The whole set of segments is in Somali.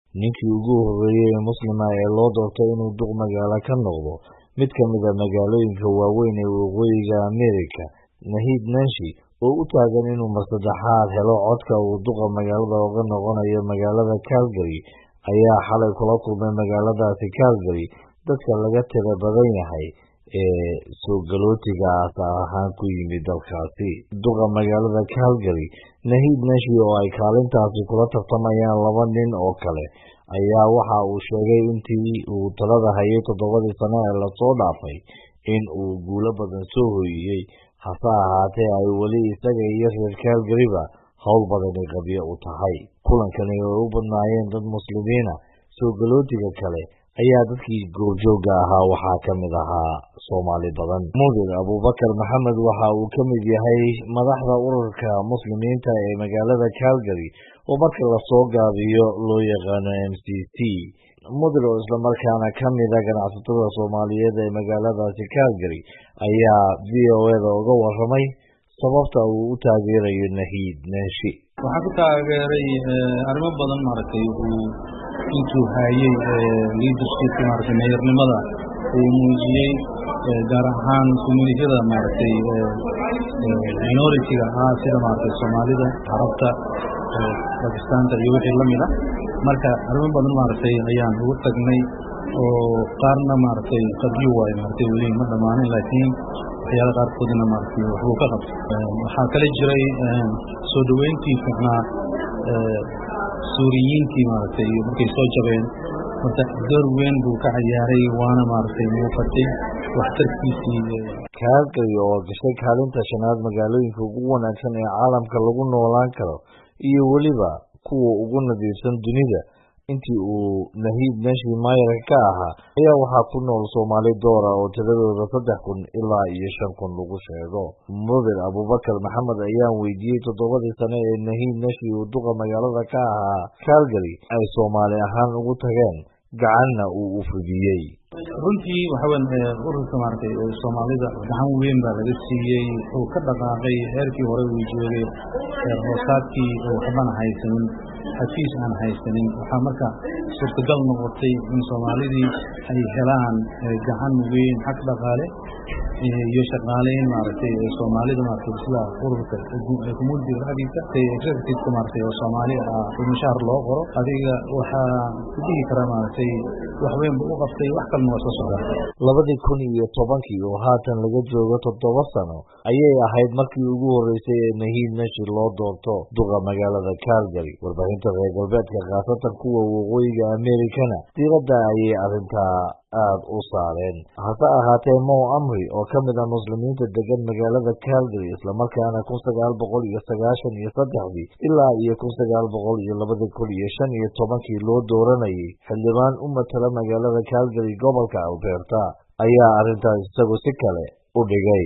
ninkii ugu horreeyey ee muslima ee loo doortay inuu duq magaalo ka noqdo mid ka mid a magaalooyinka waaweyn ee waqooyiga amerika nahid nanshi oo u taagan inuu marsaddexaad helo codka uu duqa magaalada uga noqonayo magaalada calgary ayaa xalay kula kulmay magaaladaasi calgary dadka laga tira badan yahay ee soo galootiga aasa ahaan ku yimid dalkaasi duqa magaalada calgary nahid nashi oo ay kaalintaasi kula tartamayaan laba nin oo kale ayaa waxa uu sheegay intii uu talada hayay toddobadii sano ee lasoo dhaafay in uu guulo badan soo hoyiyey hase ahaatee ay weli isaga iyo reer calgaryba howl badani qabyo u tahay kulankani oo u badnaayeen dad muslimiina soo galootiga kale ayaa dadkii goobjooga ahaa waxaa ka mid ahaa soomaali badan mudir abubakar maxamed waxa uu ka mid yahay madaxda ururka muslimiinta ee magaalada calgary oo marka lasoo gaabiyo loo yaqaano m c c mudir oo islamarkaana ka mida ganacsatada soomaaliyeed ee magaaladaasi calgary ayaa v o eda uga waramay sababta uu u taageerayo nahid neeshi waxaan ku taageeray arrimo badan maaragtay uu intuu haayey leadershipka maaragtay meyornimada uu muujiyey gaar ahaan communitiyada maaragtay minority-ga ah sida maaragtay soomaalida carabta bakistaanta iyo wixii lamid ah marka arrimo badan maaragtay ayaan ugu tagnay oo qaarna maaragtay qabyo waayo maaragtay weli ma dhammaanin laakiin waxyaala qaarkoodna maaragtay waxbuu ka qabtay waxaa kale jiray soo dhoweyntii ficnaa suuriyiintii maaragtay markay soo jabeen marka door weyn buu ka ciyaaray waana maaragtay muuqatay waxtarkiisii calgary oo gashay kaalinta shanaad magaalooyinka ugu wanaagsan ee caalamka lagu noolaan karo iyo weliba kuwa ugu nadiifsan dunida intii uu nahid nashi maayarka ka ahaa ayaa waxaa ku nool soomaali doora oo tiradooda saddex kun ilaa iyo shan kun lagu sheego mudir abubakar maxamed ayaan weydiiyey toddobadii sane ee nahid nashi uu duqa magaalada ka ahaa calgary ay soomaali ahaan ugu tageen gacanna uu u fidiyey runtii waxa weyn ururka maaragtay soomaalida gacan weyn baa laga siiyey uu ka dhaqaaqay heerkii hore uu joogay heer hoosaadkii waxbana haysanin xafiis aan haysanin waxaa marka suurtagal noqotay in soomaalidii ay helaan gacan weyn xag dhaqaale iyo shaqaaleyn maaragtay soomaalida maaragtay sida ururka communitiga dhexdiisa executiveka maaragtay oo soomaali ah mushaar loo qoro adiga waxaa ku dhihi karaa maaragtay wax weyn buu u qabtay wax kalena waa soo socdaa labadii kun iyo tobankii oo haatan laga joogo toddoba sano ayay ahayd markii ugu horreysay ee nahid nashi loo doorto duqa magaalada calgary warbaahinta reer galbeedka khaasatan kuwa waqooyiga amerikana diiradda ayay arrintaa aada u saareen hase ahaatee mow amri oo ka mid ah muslimiinta degan magaalada calgary islamarkaana kun sagaal boqol iyo sagaashan iyo saddexdii ilaa iyo kun sagaal boqol iyo labadii kun iyo shan iyo tobankii loo dooranayay xildhibaan u matala magaalada calgary gobolka alberta ayaa arrintaas isagu si kale u dhigay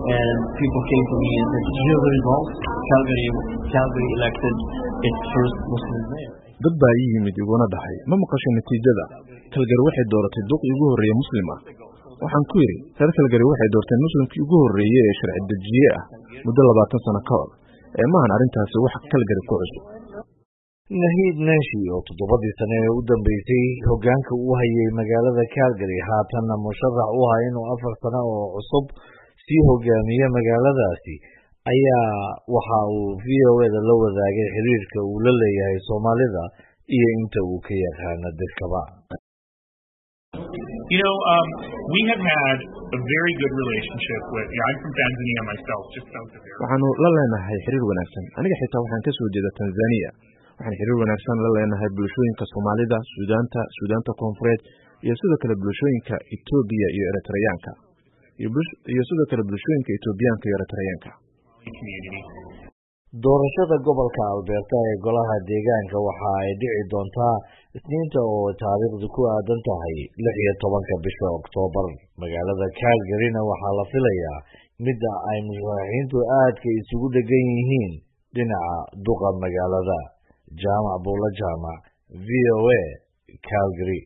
dad baa ii yimid iguna dhahay ma maqashay natiijada kalgari waxay dooratay duqii ugu horreeye muslim ah waxaan ku yidhi reer kalgari waxay doorteen muslimkii ugu horreeye ee sharci dejiye ah muddo labaatan sano ka hor ee maahan arrintaasi wax kalgari ku cusub nahid nanshi oo toddobadii sane ee u dambeysay hoggaanka u hayay magaalada calgary haatanna musharax u aha inuu afar sano oo cusub sii hogaamiye magaaladaasi ayaa waxa uu v o eda la wadaagay xiriirka uu la leeyahay soomaalida iyo inta uu ka yaqaano dirkaba You know, um, we have had a very good relationship with. Yeah, I'm from Tanzania myself, just south of here. waxaanu la leenahay xiriir wanaagsan aniga xitaa waxaan ka soo jeeda tanzania waxaan xiriir wanaagsan la leenahay bulshooyinka soomaalida suudaanta suudaanta koonfureed iyo sidoo kale bulshooyinka etoobiya iyo eritreyaanka iyo sidoo kale bulshooyinka etoobiyaanka iyo eritreyaanka doorashada gobolka alberta ee golaha deegaanka waxa ay dhici doontaa isniinta oo taariikhdu ku aadan tahay lix iyo tobanka bisha oktoobar magaalada calgaryna waxaa la filayaa midda ay musharaxiintu aadka isugu dhegan yihiin dhinaca duqa magaalada jaamac buulo jaamac v o a calgary